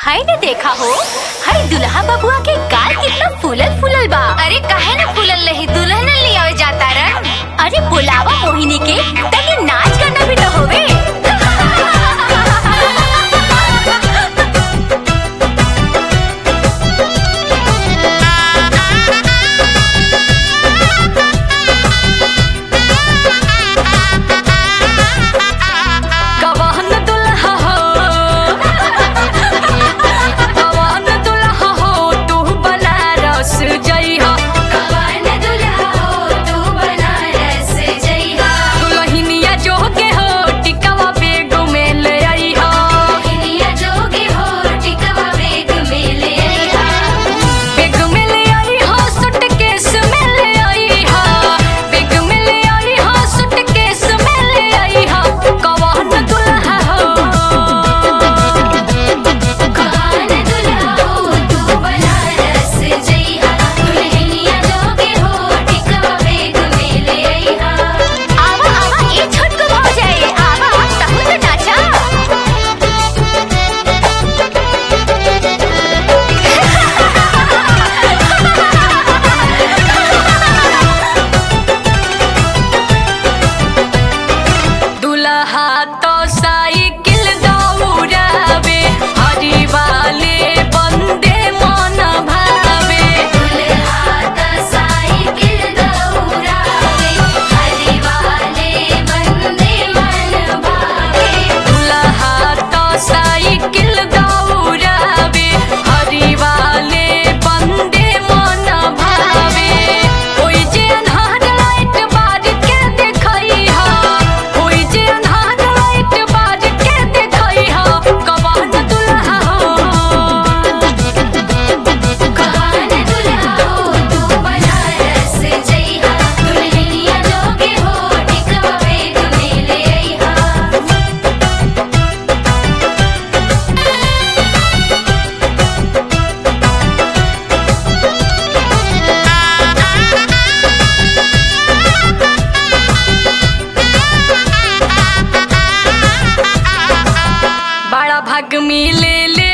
हाय ने देखा हो हाय दुल्हा बबुआ के गाल कितना फूलल फूलल बा अरे काहे ना फूलल रही दुल्हन ले आवे जाता रन अरे बुलावा मोहिनी के तनी नाच करना भी तो होवे कवन दुल्हा हो कवन दुल्हा हो तू बनारस जइहा कवन दुल्हा हो तू बनारस जइहा दुल्हनिया जोगे हो टिकवा बेग में ले आइहा दुल्हनिया जोगे हो टिकवा बेग में ले आइहा बेग में ले आइहा सूटकेस में ले आइहा बेग में ले आइहा सूटकेस में ले आइहा कवन दुल्हा हो कवन दुल्हा हो तू बनारस जइहा दुल्हनिया जोगे हो टिकवा बेग में ले आइहा आवा आवा ये छोटको हो जाए आवा तहु तो नाचा दुल्हा तो साइकिल दौड़ावे हरी वाले बंदे मन भावे दुल्हा तो साइकिल दौड़ावे हरी वाले बंदे मन भावे दुल्हा तो साइकिल दौड़ावे हरी वाले बंदे मन भावे ओइ जे अन्हार लाइट बार के देखई हा ओइ जे अन्हार लाइट बार के देखई हा कवन दुल्हा हो कवन दुल्हा हो तू बनारस जइहा दुल्हनिया जोगे हो टिकवा बेग में ले आइहा बड़ा भाग मिले ले